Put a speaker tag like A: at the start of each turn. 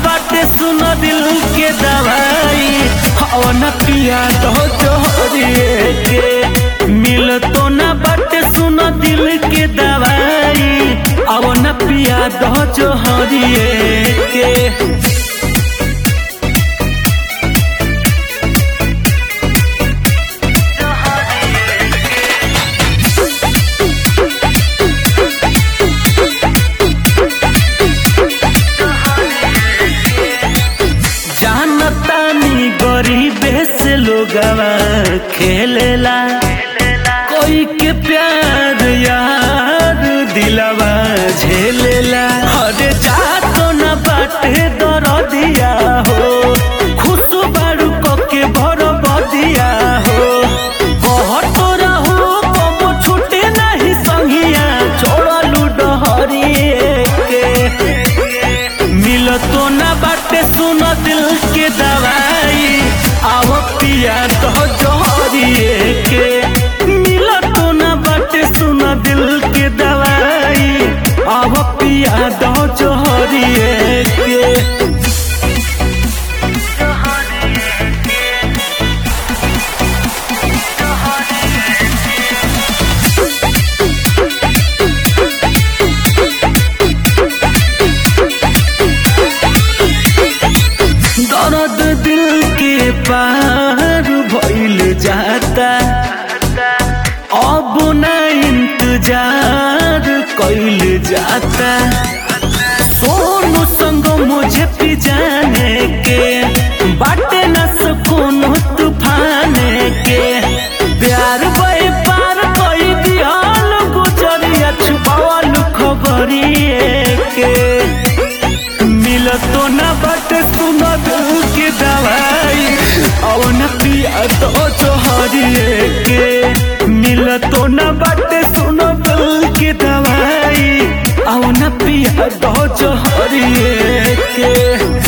A: बाटे सुन दिल के दवाई हवन पिया तो जोहरिए के मिल तो ना बाटे सुन दिल के दवाई अवन पिया तो जोहरिए के जानतानी गरीबे से लोगवा खेलेला कोई के प्यार यार दिलवा झेलेला हरे जातो न बाटे दरदिया हो खुश बारू के भर बदिया हो कहत रहू कबो छूटे नहीं संगिया छोड़लू डहरिए के मिलतो ना बाटे सुन दिल के दवाई आव पिया तो जोहरिए के मिलतो ना बाटे सुन दिल के दवाई आव पिया तो जोहरिए के दर्द दिल के पार भइल जाता अब न इंतजार कैल जाता सोनू संग मुझे पिजाने के बाटे न सुकून तूफान के प्यार बे पार कई दियाल गुजरिया छुपावल खबरिए के मिलतो न बट सुन दिल के दवाई अवन पिया तो जोहरिए के मिलतो न बट सुन दिल के दवाई अवन पिया तो जोहरिए के